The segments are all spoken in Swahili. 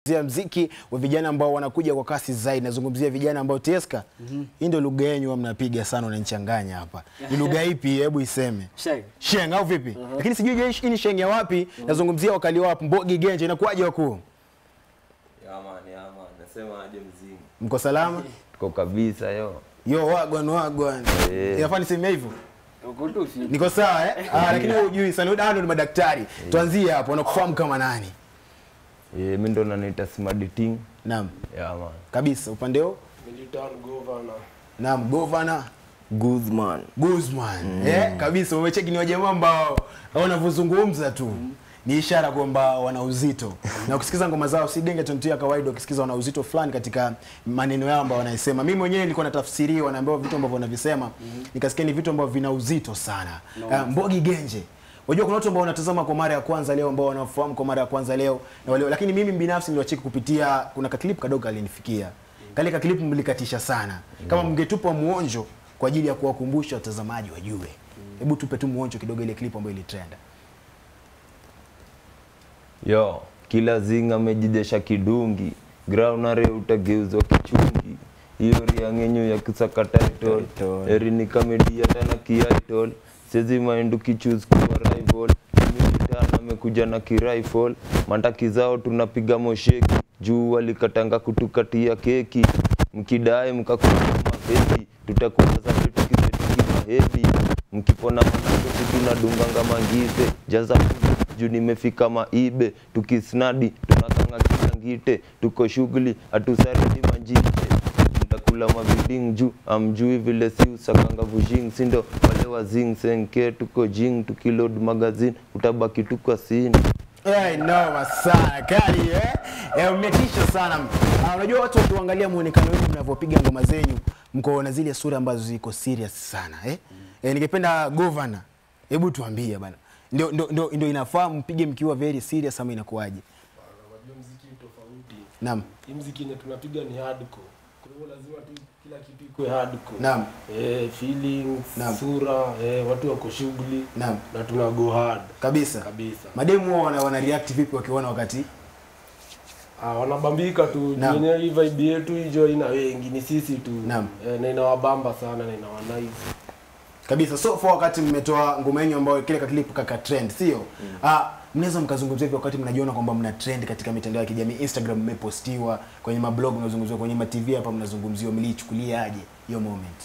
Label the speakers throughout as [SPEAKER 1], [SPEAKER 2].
[SPEAKER 1] Zia mziki wa vijana ambao wanakuja kwa kasi zaidi. Nazungumzia vijana ambao Tieska, hii ndio lugha yenu huwa mnapiga sana, unanichanganya hapa. Ni lugha ipi? Hebu iseme.
[SPEAKER 2] Sheng.
[SPEAKER 1] Sheng au vipi? Lakini sijui je, hii ni sheng ya wapi? Nazungumzia wakali wapi? Mbogi Genje, inakuwaje wakuu?
[SPEAKER 3] Yaman, yaman, nasema aje mzingi.
[SPEAKER 1] Mko salama?
[SPEAKER 3] Tuko kabisa yo.
[SPEAKER 1] Yo wagwan wagwan.
[SPEAKER 3] Eh.
[SPEAKER 1] Inafaa niseme hivyo?
[SPEAKER 2] Uko tu fit.
[SPEAKER 1] Niko sawa eh? Ah, lakini wewe hujui sana. Wewe ndio ni madaktari. Tuanzie hapo, wanakufahamu kama nani?
[SPEAKER 3] Eh, mimi ndo naniita Smarting.
[SPEAKER 1] Naam.
[SPEAKER 3] Yaman.
[SPEAKER 1] Kabisa upande huo?
[SPEAKER 4] Militan governor.
[SPEAKER 1] Naam, governor
[SPEAKER 4] Guzman.
[SPEAKER 1] Guzman. Eh, kabisa umecheki ni wajamaa ambao wanavyozungumza tu ni ishara kwamba wana uzito na ukisikiza ngoma zao si genge tontu ya kawaida, ukisikiza wana uzito fulani katika maneno yao ambao wanaisema. Mimi mwenyewe nilikuwa natafsiriwa, naambiwa vitu ambavyo wanavisema nikasikia ni vitu ambavyo vina uzito sana. Uh, Mbogi Genje Unajua kuna watu ambao wanatazama kwa mara ya kwanza leo ambao wanafahamu kwa mara ya kwanza leo na wale, lakini mimi binafsi niliwacheki kupitia kuna kaklip kadogo kalinifikia. Kale kaklip mlikatisha sana. Kama mngetupa muonjo kwa ajili ya kuwakumbusha watazamaji wajue. Hebu tupe tu muonjo kidogo ile clip ambayo ilitrend.
[SPEAKER 3] Yo, kila zinga amejijesha kidungi. Graunare utageuzwa kichungi. Hiyo riang'enyo ya kusaka title. Eri ni kamedia tena kiaitol. Sezi maindu kichuse kuwa rival. Militan amekuja na kirifle. Mandaki zao tunapiga mosheki. Juu walikatanga kutukatia keki. Mkidai mkakula mapeki. Tutakuwa za tukiseti mahedi. Mkipona manakoti tunadunganga mangize. Jaza juu nimefika maibe tukisnadi tunakanga kisangite tuko shughuli hatusaridi manjite mtakula maviding juu amjui vile si usakanga vujing sindo wale wa zing senke tuko jing tukilod magazine utabaki tuko sini
[SPEAKER 1] Eh, noma sana kali eh. Eh, umetisha sana. Ah, unajua watu wakiangalia muonekano wenu mnavyopiga ngoma zenyu, mko na zile sura ambazo ziko serious sana eh. Eh, ningependa governor, hebu tuambie bana. Ndio ndio ndio, ndio inafaa mpige mkiwa very serious ama inakuwaje?
[SPEAKER 4] Unajua mziki ni tofauti.
[SPEAKER 1] Naam.
[SPEAKER 4] Hii mziki yenye tunapiga ni hardcore. Kwa hivyo lazima tu kila kitu ikuwe hardcore.
[SPEAKER 1] Naam.
[SPEAKER 4] Eh, feelings,
[SPEAKER 1] Naam.
[SPEAKER 4] sura, eh, watu wako shughuli.
[SPEAKER 1] Naam.
[SPEAKER 4] Na tuna go hard
[SPEAKER 1] Kabisa.
[SPEAKER 4] kabisa.
[SPEAKER 1] Mademu wao wana, wana react vipi wakiona wakati?
[SPEAKER 4] Ah, wanabambika tu
[SPEAKER 1] Naam.
[SPEAKER 4] yenyewe hii vibe yetu hijo ina wengi ni sisi tu.
[SPEAKER 1] Naam.
[SPEAKER 4] Eh, na inawabamba sana na inawanaize.
[SPEAKER 1] Kabisa. So for wakati mmetoa ngoma yenu ambayo kile clip kaka trend, sio? Ah, mnaweza mkazungumzia hivyo wakati mnajiona kwamba mna trend katika mitandao ya kijamii, Instagram mmepostiwa, kwenye mablog mnazungumziwa, kwenye ma TV hapa mnazungumziwa, mliichukuliaje hiyo moment?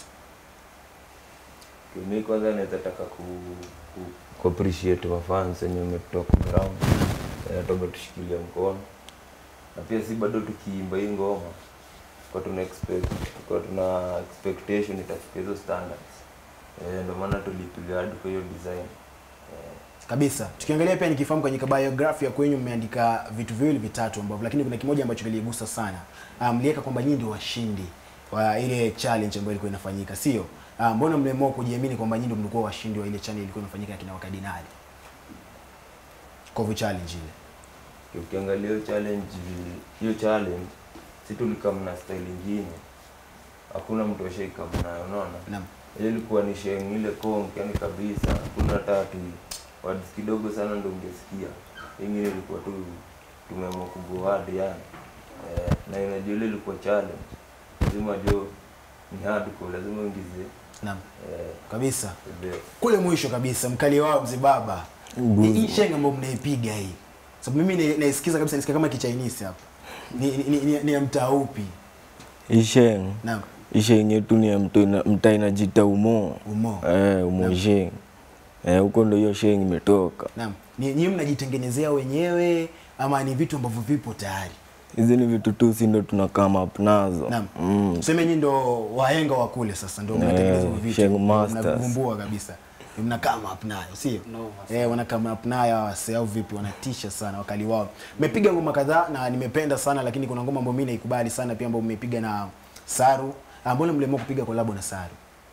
[SPEAKER 3] mi kwanza naweza taka ku, ku, ku appreciate wafans wenye umetoka ground eh, hata umetushikilia mkono na pia si bado tukiimba hii ngoma kwa tuna expect kwa tuna expectation itafika hizo standards eh, ndio maana tulipiga hadi kwa hiyo design eh,
[SPEAKER 1] Kabisa. Tukiangalia pia nikifahamu kwenye biography ya kwenyu mmeandika vitu viwili vitatu ambavyo lakini kuna kimoja ambacho kiligusa sana. Ah, Mliweka kwamba nyinyi ndio washindi wa ile challenge ambayo ilikuwa inafanyika, sio? Ah, mbona mliamua kujiamini kwamba nyinyi ndio mlikuwa washindi wa ile challenge ilikuwa inafanyika na kina wakadinali? Kovu challenge ile.
[SPEAKER 3] ukiangalia hiyo challenge hiyo challenge si tulikam na style ingine hakuna mtu ashaikam nayo unaona
[SPEAKER 1] Naam.
[SPEAKER 3] ile ilikuwa ni sheng ile kong yani kabisa hakuna hata ati words kidogo sana ndo ungesikia ingine ilikuwa tu tumeamua kugoad yani eh, na inajua ile ilikuwa challenge lazima jo ni hardcore lazima uingize
[SPEAKER 1] Naam.
[SPEAKER 3] eh,
[SPEAKER 1] Kabisa.
[SPEAKER 3] the best.
[SPEAKER 1] Kule mwisho kabisa mkali wao mzee baba. Ni hii shenga ambayo mnaipiga hii. Sababu mimi na- naisikiza kabisa nisikia kama kichainisi hapa. Ni ni, ni, ni, ni ya mtaa upi?
[SPEAKER 5] isheng
[SPEAKER 1] Naam.
[SPEAKER 5] isheng yetu ni ya mto ina- mtaa inajita umo
[SPEAKER 1] Umo.
[SPEAKER 5] eh, umo sheng eh, huko ndo hiyo sheng imetoka
[SPEAKER 1] Naam. Ni nyinyi mnajitengenezea wenyewe ama ni vitu ambavyo vipo tayari?
[SPEAKER 5] hizi ni vitu tu si ndo tuna come up nazo
[SPEAKER 1] Naam.
[SPEAKER 5] mm.
[SPEAKER 1] Tuseme nyinyi ndo wahenga wa kule sasa ndio mnatengeneza hivyo vitu.
[SPEAKER 5] Sheng Masters.
[SPEAKER 1] Mnavumbua kabisa. Mna come up nayo, sio?
[SPEAKER 2] No,
[SPEAKER 1] Eh, wana come up nayo wase au vipi wanatisha sana wakali wao. Mmepiga ngoma kadhaa na nimependa sana lakini kuna ngoma ambayo mimi naikubali sana pia ambayo mmepiga na Saru. Ah, Mbona mliamua kupiga collab na Saru?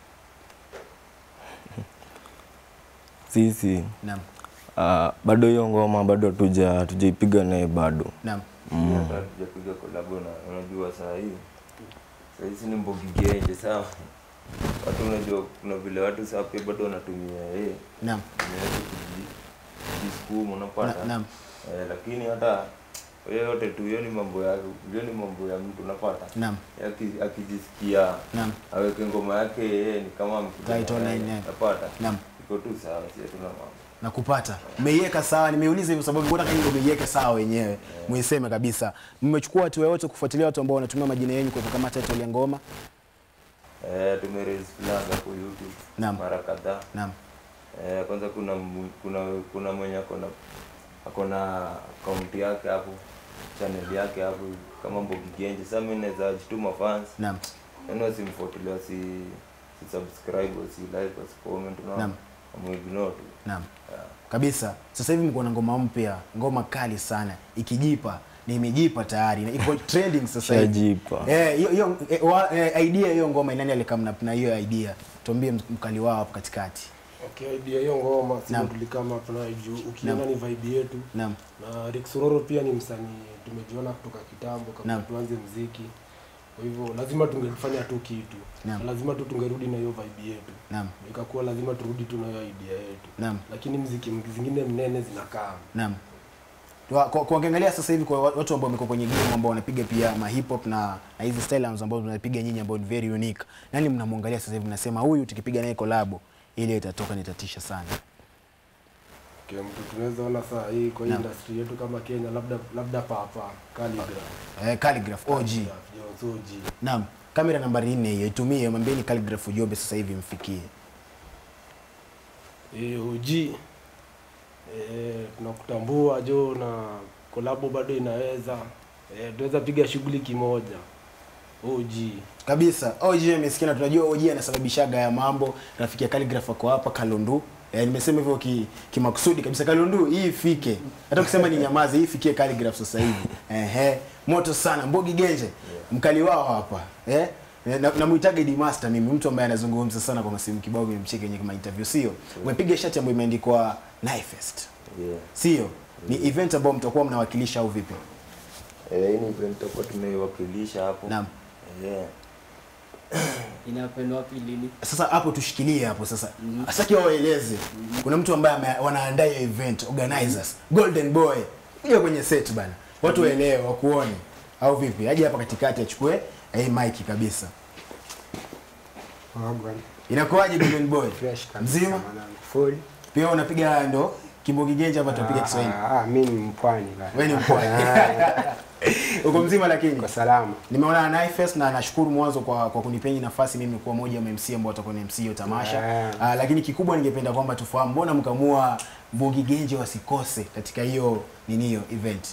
[SPEAKER 5] sisi
[SPEAKER 1] Naam.
[SPEAKER 5] uh, bado hiyo ngoma bado hatuja hatujaipiga naye bado
[SPEAKER 1] Naam.
[SPEAKER 3] hata tujapiga kolabo na unajua saa hii saa hii si ni mbogi genje sawa watu unajua kuna vile watu saa pia bado wanatumia eh
[SPEAKER 1] Naam.
[SPEAKER 3] inaweza kuji- kujisukuma unapata
[SPEAKER 1] Na- naam.
[SPEAKER 3] eh, lakini hata hiyo yote tu hiyo ni mambo ya hiyo ni mambo ya mtu unapata
[SPEAKER 1] Naam.
[SPEAKER 3] Aki- akijisikia
[SPEAKER 1] Naam.
[SPEAKER 3] aweke ngoma yake yeye ni kama
[SPEAKER 1] Title line, yeah.
[SPEAKER 3] napata
[SPEAKER 1] Naam.
[SPEAKER 3] iko tu sawa si hatuna mambo
[SPEAKER 1] na kupata umeiweka sawa nimeuliza hivyo sababu mbona kama umeiweka sawa wenyewe muiseme kabisa mmechukua hatua yote kufuatilia watu ambao wanatumia majina yenu kwa kama title ya ngoma
[SPEAKER 3] eh tumerelease plan hapo YouTube
[SPEAKER 1] Naam.
[SPEAKER 3] mara kadhaa
[SPEAKER 1] naam
[SPEAKER 3] Eh, kwanza kuna mu- kuna kuna mwenye akona akona akaunti yake hapo channel yake hapo kama Mbogi Genje. Sasa mimi naweza jituma fans
[SPEAKER 1] naam
[SPEAKER 3] yani wasimfuatilia si si subscribe si like si comment
[SPEAKER 1] Naam.
[SPEAKER 3] na amuignore tu
[SPEAKER 1] naam
[SPEAKER 3] Yeah.
[SPEAKER 1] kabisa sasa hivi mko na ngoma mpya ngoma kali sana ikijipa ni imejipa tayari na iko trending sasa hivi
[SPEAKER 5] Shajipa.
[SPEAKER 1] eh hiyo hiyo eh, wa- eh, idea hiyo ngoma nani alikamna na hiyo idea tuambie mkali wao hapo katikati
[SPEAKER 4] Okay, idea hiyo ngoma
[SPEAKER 1] Naam.
[SPEAKER 4] sisi tulikama tunayo juu ukiona
[SPEAKER 1] Naam.
[SPEAKER 4] ni vibe yetu
[SPEAKER 1] naam
[SPEAKER 4] na Rick Sororo pia ni msanii tumejiona kutoka kitambo kabla
[SPEAKER 1] Naam.
[SPEAKER 4] tuanze mziki. Kwa hivyo lazima tungefanya tu kitu.
[SPEAKER 1] Naam.
[SPEAKER 4] Na lazima tu tungerudi na hiyo vibe yetu.
[SPEAKER 1] naam
[SPEAKER 4] Ikakuwa lazima turudi tu na hiyo idea yetu.
[SPEAKER 1] naam
[SPEAKER 4] Lakini mziki zingine mnene zinakaa.
[SPEAKER 1] Naam. Kwa, kwa, kwa ukiangalia sasa hivi kwa watu ambao wamekuwa kwenye game ambao wanapiga pia ma hip hop na, na hizi style ambazo tunapiga nyinyi ambao ni very unique. Nani mnamwangalia sasa hivi mnasema huyu tukipiga naye collab ile itatoka nitatisha sana.
[SPEAKER 4] Okay, mtu tunaweza ona saa hii kwa hii
[SPEAKER 1] Naam.
[SPEAKER 4] industry yetu kama Kenya labda labda papa Calligraph.
[SPEAKER 1] Eh, Calligraph OG.
[SPEAKER 4] Jones OG.
[SPEAKER 1] Naam. Kamera nambari 4 hiyo itumie mwambieni Calligraph Ujombe sasa hivi mfikie.
[SPEAKER 4] Eh, OG. Eh, tunakutambua jo na kolabo bado inaweza. Eh, tunaweza piga shughuli kimoja. OG.
[SPEAKER 1] Kabisa. OG amesikia na tunajua OG anasababishaga ya mambo. Rafiki ya Calligraph ako hapa Kalundu. Eh, nimesema hivyo ki- kimakusudi kabisa Kalundu hii ifike. Hata kusema ni nyamaze hii ifikie Calligraph sasa hivi. Ehe. Moto sana Mbogi Genje. Mkali wao hapa. Eh? Na, na muitaga Idi Master mimi mtu ambaye anazungumza sana kwa masimu kibao nimemcheka kwenye kama interview sio. Umepiga shati ambayo imeandikwa Knifefest.
[SPEAKER 3] Yeah.
[SPEAKER 1] Sio? Ni event ambayo mtakuwa mnawakilisha au vipi?
[SPEAKER 3] Eh, hii ni event tutakuwa tumeiwakilisha hapo.
[SPEAKER 1] Naam.
[SPEAKER 3] Yeah.
[SPEAKER 2] inapendwa wapi lini
[SPEAKER 1] sasa hapo tushikilie hapo sasa asaki waeleze kuna mtu ambaye ame- wanaandaa hiyo event organizers golden boy kuja kwenye set bana watu waelewe wakuone au vipi aje hapa katikati achukue hii mic kabisa
[SPEAKER 6] Wagwan.
[SPEAKER 1] inakuwaje golden boy
[SPEAKER 6] Fresh kabisa
[SPEAKER 1] mzima
[SPEAKER 6] mwanangu. Full.
[SPEAKER 1] pia unapiga ndo kimbogi genje hapa tunapiga
[SPEAKER 6] Ah,
[SPEAKER 1] Kiswahili
[SPEAKER 6] ah, ah, mimi ni mpwani bana.
[SPEAKER 1] wewe ni mpwani uko mzima lakini
[SPEAKER 6] Kwa salama.
[SPEAKER 1] nimeona Knifefest na nashukuru mwanzo kwa, kwa kunipeni nafasi mimi kuwa moja wa MC ambao watakuwa na MC hiyo tamasha
[SPEAKER 6] Yeah.
[SPEAKER 1] Ah, lakini kikubwa ningependa kwamba tufahamu mbona mkamua Mbogi Genje wasikose katika hiyo nini hiyo event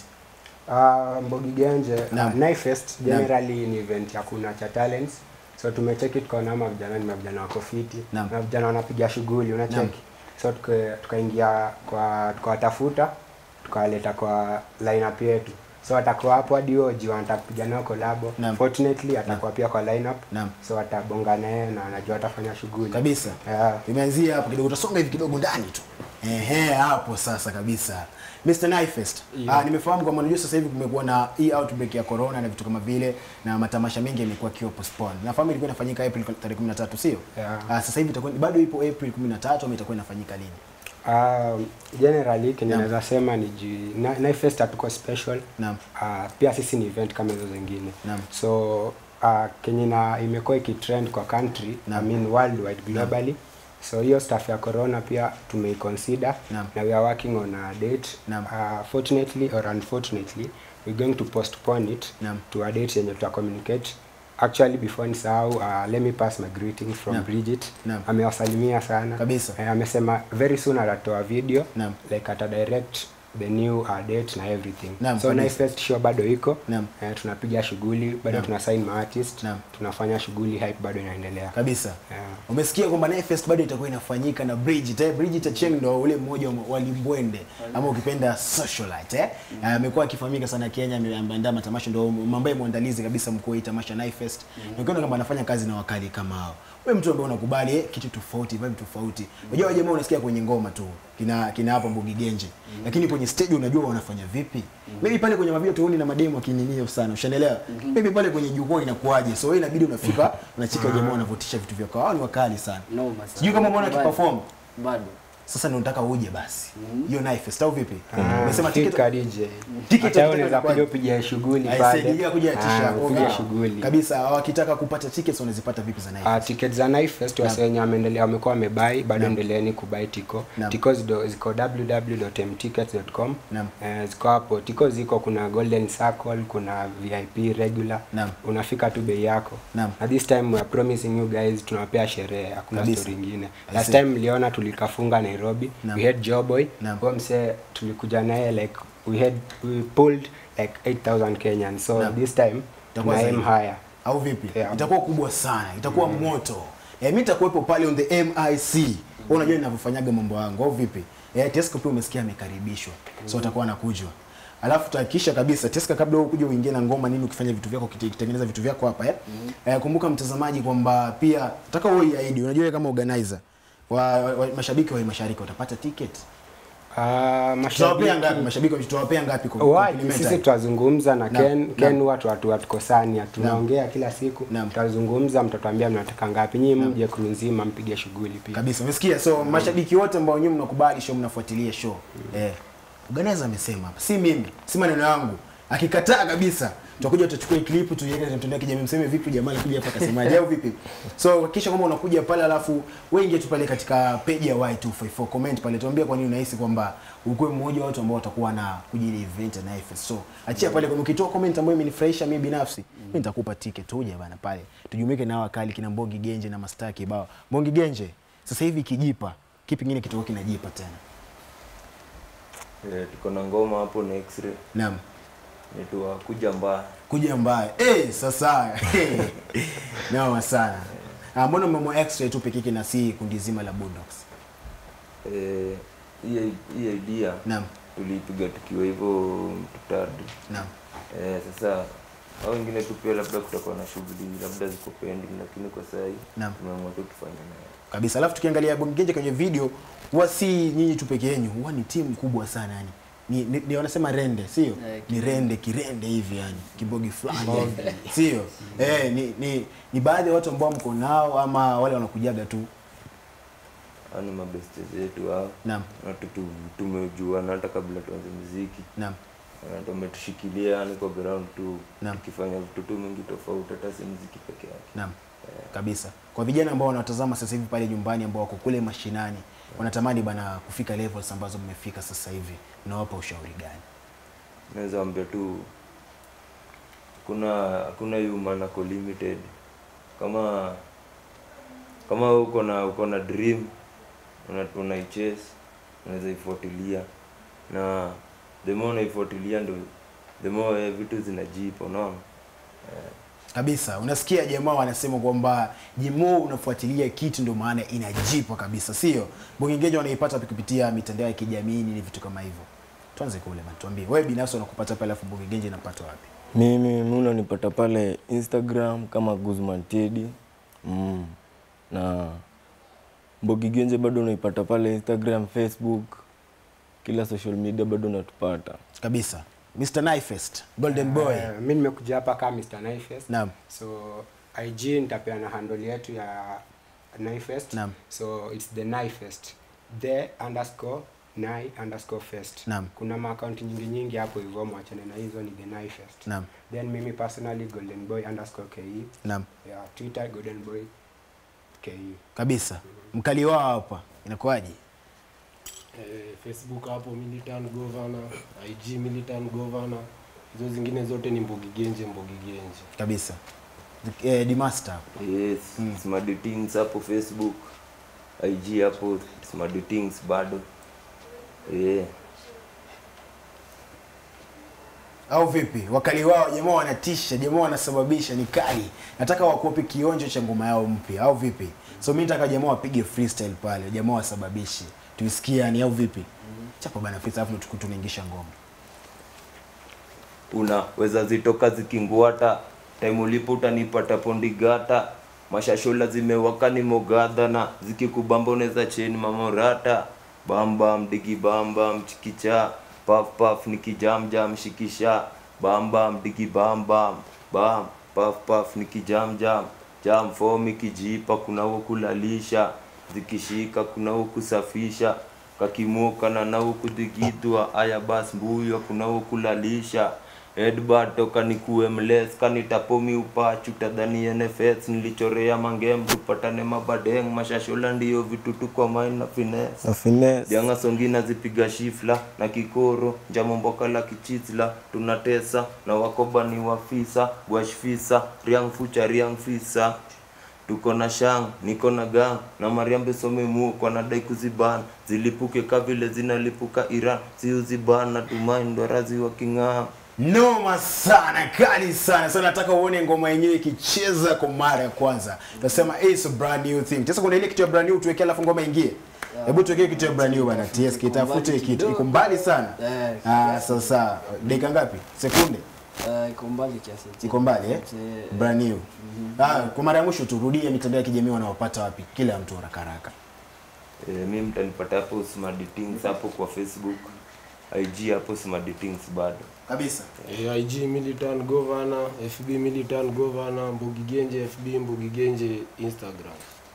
[SPEAKER 6] Uh, Mbogi Genje,
[SPEAKER 1] Naam.
[SPEAKER 6] uh, Knifefest generally ni event ya kuna cha talents. So tumecheki tukaona ama vijana ni vijana wako fiti.
[SPEAKER 1] Naam.
[SPEAKER 6] Na vijana wanapiga shughuli
[SPEAKER 1] Naam.
[SPEAKER 6] unacheki. So tuka- tukaingia kwa tukawatafuta tukawaleta kwa lineup yetu. So watakuwa hapo hadi oji wanataka kupiga nao collabo.
[SPEAKER 1] Naam.
[SPEAKER 6] Fortunately atakuwa pia kwa lineup.
[SPEAKER 1] Naam.
[SPEAKER 6] So watabonga naye na anajua atafanya shughuli.
[SPEAKER 1] kabisa
[SPEAKER 6] Yeah.
[SPEAKER 1] imeanzia hapo kidogo utasonga hivi kidogo ndani tu ehe hapo sasa kabisa Mr. Knifefest ah, nimefahamu kwamba unajua sasa hivi kumekuwa na hii outbreak ya corona na vitu kama vile na matamasha mengi yamekuwa kiwa postpone nafahamu ilikuwa inafanyika April tarehe 13 sio
[SPEAKER 6] Yeah.
[SPEAKER 1] ah, sasa hivi itakuwa bado ipo April 13 ama itakuwa inafanyika lini
[SPEAKER 6] Um, generally kenye
[SPEAKER 1] Naam.
[SPEAKER 6] naweza sema ni ji- Na- Knifefest hatuko special
[SPEAKER 1] Naam.
[SPEAKER 6] uh, pia sisi ni event kama hizo zingine
[SPEAKER 1] Naam.
[SPEAKER 6] so uh, kenye na imekuwa ikitrend kwa country
[SPEAKER 1] Naam.
[SPEAKER 6] I mean worldwide globally so hiyo stuff ya corona pia tumeiconsider
[SPEAKER 1] Naam.
[SPEAKER 6] na we are working on a date
[SPEAKER 1] Naam.
[SPEAKER 6] uh, fortunately or unfortunately we're going to postpone it
[SPEAKER 1] Naam.
[SPEAKER 6] to a date yenye tuta communicate actually before nisahau uh, let me pass my greetings from
[SPEAKER 1] Naam.
[SPEAKER 6] Bridget
[SPEAKER 1] Naam.
[SPEAKER 6] amewasalimia sana
[SPEAKER 1] Kabisa.
[SPEAKER 6] Eh, amesema very soon atatoa video
[SPEAKER 1] Naam.
[SPEAKER 6] like ata direct the new uh, date na everything
[SPEAKER 1] Naam,
[SPEAKER 6] so
[SPEAKER 1] kabisa.
[SPEAKER 6] Knifefest show bado iko
[SPEAKER 1] Naam.
[SPEAKER 6] eh, tunapiga shughuli bado
[SPEAKER 1] Naam.
[SPEAKER 6] tuna sign maartist
[SPEAKER 1] Naam.
[SPEAKER 6] tunafanya shughuli hype bado inaendelea
[SPEAKER 1] kabisa
[SPEAKER 6] Yeah.
[SPEAKER 1] umesikia kwamba Knifefest bado itakuwa inafanyika na Bridget eh? Bridget Acheng ndo ule mmoja wa walimbwende ama ukipenda socialite eh? Ah, amekuwa akifahamika sana Kenya ame- ameandaa matamasha ndo ambaye mwandalizi kabisa mkuu wa hii tamasha Knifefest na ukiona kama anafanya kazi na wakali kama hao wewe mtu ambaye unakubali eh, kitu tofauti vibe tofauti unajua wale jamaa unasikia kwenye ngoma tu kina kina hapo Mbugi Genje lakini kwenye stage unajua wanafanya vipi maybe pale kwenye mavio tuoni na mademo akininio sana ushaelewa maybe pale kwenye jukwaa inakuaje so wewe inabidi unafika unachika jamaa wanavutisha vitu vyao hao ni wakali sana
[SPEAKER 2] noma sana
[SPEAKER 1] sijui kama umeona
[SPEAKER 2] Bado.
[SPEAKER 1] akiperform
[SPEAKER 2] bado
[SPEAKER 1] sasa ndio nataka uje basi hiyo Knife Fest au vipi
[SPEAKER 6] Ah,
[SPEAKER 1] umesema
[SPEAKER 6] fit
[SPEAKER 1] tiketi
[SPEAKER 6] ka DJ.
[SPEAKER 1] Tiketi
[SPEAKER 6] Hata wewe
[SPEAKER 1] ukitaka
[SPEAKER 6] unaweza
[SPEAKER 1] kwaje?
[SPEAKER 6] kuja upige shughuli pale.
[SPEAKER 1] aisaidia kuja
[SPEAKER 6] Ah,
[SPEAKER 1] tisha
[SPEAKER 6] upige shughuli.
[SPEAKER 1] kabisa wakitaka kupata tickets wanazipata vipi za Knife
[SPEAKER 6] Uh, tickets za Knife Fest wase wenye wameendelea wamekuwa wamebai bado endeleeni kubai tiko
[SPEAKER 1] Naam.
[SPEAKER 6] tiko zido- ziko www.mtickets.com
[SPEAKER 1] Naam.
[SPEAKER 6] Eh, ziko hapo tiko ziko kuna golden circle kuna vip regular
[SPEAKER 1] Naam.
[SPEAKER 6] unafika tu bei yako
[SPEAKER 1] Naam.
[SPEAKER 6] na this time we are promising you guys tunawapea sherehe hakuna
[SPEAKER 1] Kabisa.
[SPEAKER 6] story ingine
[SPEAKER 1] I
[SPEAKER 6] last
[SPEAKER 1] see.
[SPEAKER 6] time mliona tulikafunga nairobi
[SPEAKER 1] Naam.
[SPEAKER 6] we had joboy
[SPEAKER 1] Naam.
[SPEAKER 6] huyo msee tulikuja naye like we had we pulled like 8000 kenyans so
[SPEAKER 1] Naam.
[SPEAKER 6] this time
[SPEAKER 1] Itakuwa
[SPEAKER 6] tuna aim
[SPEAKER 1] zaidi.
[SPEAKER 6] higher
[SPEAKER 1] au vipi
[SPEAKER 6] Yeah.
[SPEAKER 1] itakuwa kubwa sana itakuwa moto eh, mimi nitakuwepo pale on the MIC wewe unajua ninavyofanyaga mambo yangu au vipi eh, Tesco pia umesikia amekaribishwa so atakuwa anakujwa alafu tutahakikisha kabisa Tesco kabla wewe kuja uingie na ngoma nini ukifanya vitu vyako ukite- ukitengeneza vitu vyako hapa eh? eh kumbuka mtazamaji kwamba pia nataka wewe iahidi unajua wewe kama organizer wa, wa, wa mashabiki wa mashariki watapata ticket
[SPEAKER 6] Ah,
[SPEAKER 1] tutawapea
[SPEAKER 6] mashabiki-
[SPEAKER 1] ngapi mashabiki tutawapea ngapi kwa
[SPEAKER 6] Wapi,
[SPEAKER 1] complimentary?
[SPEAKER 6] sisi tutazungumza na
[SPEAKER 1] Naam,
[SPEAKER 6] Ken
[SPEAKER 1] naam.
[SPEAKER 6] Ken watu watu watukosania tunaongea kila siku
[SPEAKER 1] Naam.
[SPEAKER 6] tutazungumza mtatuambia mnataka ngapi nyinyi mje crew nzima mpige shughuli pia
[SPEAKER 1] kabisa umesikia so mashabiki wote ambao nyinyi mnakubali show mnafuatilia show eh organizer amesema hapa si mimi si maneno yangu akikataa kabisa tutakuja tutachukua hii clip tuiweke kwenye mtandao wa kijamii mseme vipi jamaa alikuja hapa akasemaje au vipi so hakikisha kwamba unakuja pale alafu wewe ingia tu pale katika page ya Y254 comment pale tuambie kwa nini unahisi kwamba ukuwe mmoja wa watu ambao watakuwa na kuja ile event na IFS so achia pale kama ukitoa comment ambayo imenifurahisha mimi binafsi mimi nitakupa ticket uje bana pale tujumuike na wakali kina Mbongi Genje na Mastaa kibao Mbongi Genje sasa hivi kijipa kipi kingine kitakuwa kinajipa tena
[SPEAKER 3] Eh, tuko na ngoma hapo na x-ray
[SPEAKER 1] naam
[SPEAKER 3] nitua kuja mbaya
[SPEAKER 1] kuja mbaya eh sasa eh, noma sana ah, mbona memo extra tu peke yake na si kundi zima la Bulldogs
[SPEAKER 3] Eh, hii hii idea
[SPEAKER 1] naam
[SPEAKER 3] tuliipiga tukiwa hivyo mtutatu
[SPEAKER 1] naam
[SPEAKER 3] eh, sasa au wengine tu pia labda kutakuwa na shughuli labda ziko pending lakini kwa saa hii
[SPEAKER 1] Naam.
[SPEAKER 3] tumeamua tu tufanye nayo
[SPEAKER 1] kabisa alafu tukiangalia Bongenje kwenye video huwa si nyinyi tu peke yenu huwa ni timu kubwa sana yani ni, ni, ni wanasema rende sio
[SPEAKER 2] Eh,
[SPEAKER 1] ni rende kirende hivi yani kibogi fulani hivi. sio eh ni, ni, ni baadhi ya watu ambao mko nao ama wale wanakujaga tu
[SPEAKER 3] Hao ni mabeste zetu hao
[SPEAKER 1] naam
[SPEAKER 3] na tu- tu- tumejuana hata kabla tuanze muziki
[SPEAKER 1] naam
[SPEAKER 3] Na tumetushikilia yani kwa ground tu
[SPEAKER 1] Naam.
[SPEAKER 3] tukifanya vitu tu mingi tofauti hata si muziki peke yake
[SPEAKER 1] Naam. Kabisa. Kwa vijana ambao wanatazama sasa hivi pale nyumbani ambao wako kule mashinani, wanatamani bana kufika levels ambazo mmefika sasa hivi, unawapa ushauri gani?
[SPEAKER 3] naweza ambia tu kuna hakuna human ako limited kama kama uko na uko na dream una unaichase unaweza ifuatilia na the more unaifuatilia ndo the more eh, vitu zinajipa unaona
[SPEAKER 1] Kabisa. Unasikia jamaa wanasema kwamba jimo unafuatilia kitu ndio maana inajipa kabisa, sio? Bongengeja wanaipata kupitia mitandao ya kijamii ni vitu kama hivyo. Tuanze kule bana, tuambie. Wewe binafsi unakupata pale alafu Bongengeja inapata wapi?
[SPEAKER 5] mimi mi unanipata pale instagram kama guzman tedi mm. na mbogi genje bado unaipata pale instagram facebook kila social media bado unatupata
[SPEAKER 1] Kabisa. Mr. Knifest, Golden Boy.
[SPEAKER 6] Eh, mi nimekuja hapa kama Mr. Knifest.
[SPEAKER 1] Naam.
[SPEAKER 6] So IG nitapeana handle yetu ya Knifest.
[SPEAKER 1] Naam.
[SPEAKER 6] So it's the Knifest. The underscore nai underscore fest.
[SPEAKER 1] Naam.
[SPEAKER 6] Kuna maakaunti nyingi nyingi hapo hivyo mwachane na hizo ni the Knifest.
[SPEAKER 1] Naam.
[SPEAKER 6] Then mimi personally golden boy underscore ke.
[SPEAKER 1] Naam.
[SPEAKER 6] Yeah, Twitter golden boy ke.
[SPEAKER 1] Kabisa. Mkali wao hapa. Inakuwaje?
[SPEAKER 4] eh, facebook hapo militant governor ig militant governor hizo zingine zote ni mbogi genje mbogi genje
[SPEAKER 1] Kabisa. Eh, Dimaster.
[SPEAKER 3] yes smart things hapo facebook ig hapo smart things bado yeah.
[SPEAKER 1] au vipi wakali wao jamaa wanatisha jamaa wanasababisha ni kali nataka wakuope kionjo cha ngoma yao mpya au vipi so mi nataka jamaa wapige freestyle pale jamaa wasababishe tuisikie yani au vipi chapa bana freestyle alafu tuku- tunaingisha ngoma
[SPEAKER 3] unaweza zitoka zikinguata time ulipo utanipata pondigata mashashola zimewaka ni mogadha na zikikubamba unaweza cheni mamorata bambam digi bambam chikicha paf paf nikijamjam shikisha bambam digi bambam bam paf paf nikijamjam jam form ikijipa kuna huo kulalisha zikishika kuna huo kusafisha kakimokana nao kudhigidwa aya bas mbuyo kunao kulalisha Edbard toka nikuwe mles kanitapomi upachu tadhani NFS nilichorea mangem tupatane mabadeng mashashola ndiyo vitutu kwa main na finesse
[SPEAKER 5] na finesse
[SPEAKER 3] Dianga songi nazipiga shifla na kikoro njamomboka la kichizla tunatesa na wakoba ni wafisa gwashfisa riang fucha riang fisa tuko na shang niko na gang na mariambe some mu kwa nadai kuziban zilipuke ka vile zinalipuka Iran siuziban na tumai ndorazi wa king'aa
[SPEAKER 1] noma sana kali sana sasa nataka uone ngoma yenyewe ikicheza kwa mara ya kwanza tunasema it's a brand new thing sasa kuna ile kitu ya brand new tuwekee alafu ngoma ingie hebu tuwekee kitu ya brand new bana TS kitafute kitu iko mbali sana
[SPEAKER 2] Eh,
[SPEAKER 1] ah sasa dakika ngapi sekunde
[SPEAKER 2] Eh, iko mbali kiasi.
[SPEAKER 1] iko mbali eh
[SPEAKER 2] Eh,
[SPEAKER 1] brand new ah kwa mara ya mwisho turudie mitandao ya kijamii wanawapata wapi kila mtu haraka haraka
[SPEAKER 3] e, mi mtanipata hapo Smart Things hapo kwa Facebook IG hapo Smart Things bado
[SPEAKER 1] kabisa
[SPEAKER 4] Eh, IG Militant Governor, FB Militant Governor, Mbugi Genje FB, Mbugi Genje Instagram.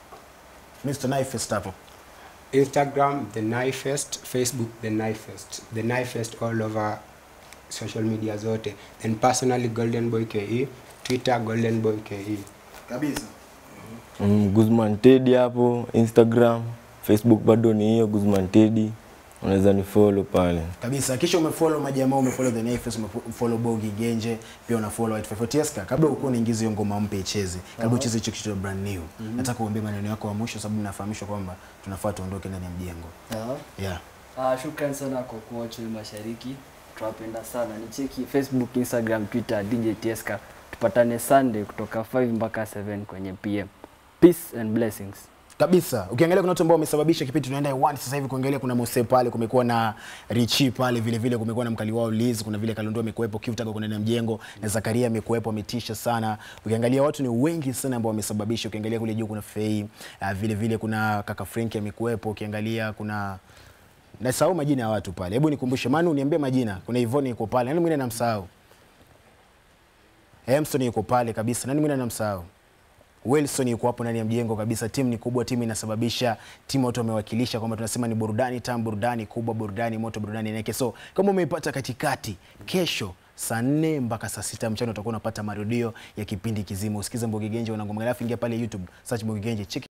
[SPEAKER 1] Mr. Knifest hapo
[SPEAKER 6] Instagram the Knifest, Facebook the Knifest, the Knifest all over social media zote. Then personally Golden Boy KE, Twitter Golden Boy KE.
[SPEAKER 1] kabisa
[SPEAKER 5] mm, Guzman Teddy hapo Instagram Facebook bado ni hiyo Guzman Teddy unaweza ni follow pale
[SPEAKER 1] kabisa kisha umefollow majamaa umefollow the Nafes umefollow Bogi Genje pia unafollow White Five Tieska kabla ukuwa unaingiza hiyo ngoma mpya icheze kabla ucheze hicho kitu brand new nataka uambie maneno yako ya mwisho sababu nafahamishwa kwamba tunafaa tuondoke ndani ya mjengo
[SPEAKER 2] sawa.
[SPEAKER 1] yeah
[SPEAKER 2] Ah, shukran sana kwa kuwatch Mashariki. Tunawapenda sana. Nicheki Facebook, Instagram, Twitter DJ Tieska. Tupatane Sunday kutoka 5 mpaka 7 kwenye PM. Peace and blessings.
[SPEAKER 1] kabisa ukiangalia kuna watu ambao wamesababisha kipindi tunaenda hewani sasa hivi kuangalia kuna Mose pale kumekuwa na Richi pale vile vile kumekuwa na mkali wao Liz kuna vile Kalonzo amekuepo Kivutaka kuna na mjengo na Zakaria amekuepo ametisha sana ukiangalia watu ni wengi sana ambao wamesababisha ukiangalia kule juu kuna Fei uh, vile vile kuna kaka Frank amekuepo ukiangalia kuna nasahau majina ya watu pale hebu nikumbushe Manu niambie majina kuna Ivoni yuko pale nani mwingine namsahau Emson yuko pale kabisa nani mwingine namsahau Wilson yuko hapo ndani ya mjengo kabisa. Timu ni kubwa, timu inasababisha, timu watu wamewakilisha kwamba tunasema ni burudani tamu, burudani kubwa, burudani moto, burudani neke. So kama umeipata katikati, kesho saa nne mpaka saa sita mchana utakuwa unapata marudio ya kipindi kizima. Usikize Mbogi Genje, una ngoma, alafu ingia pale YouTube search Mbogi Genje, cheki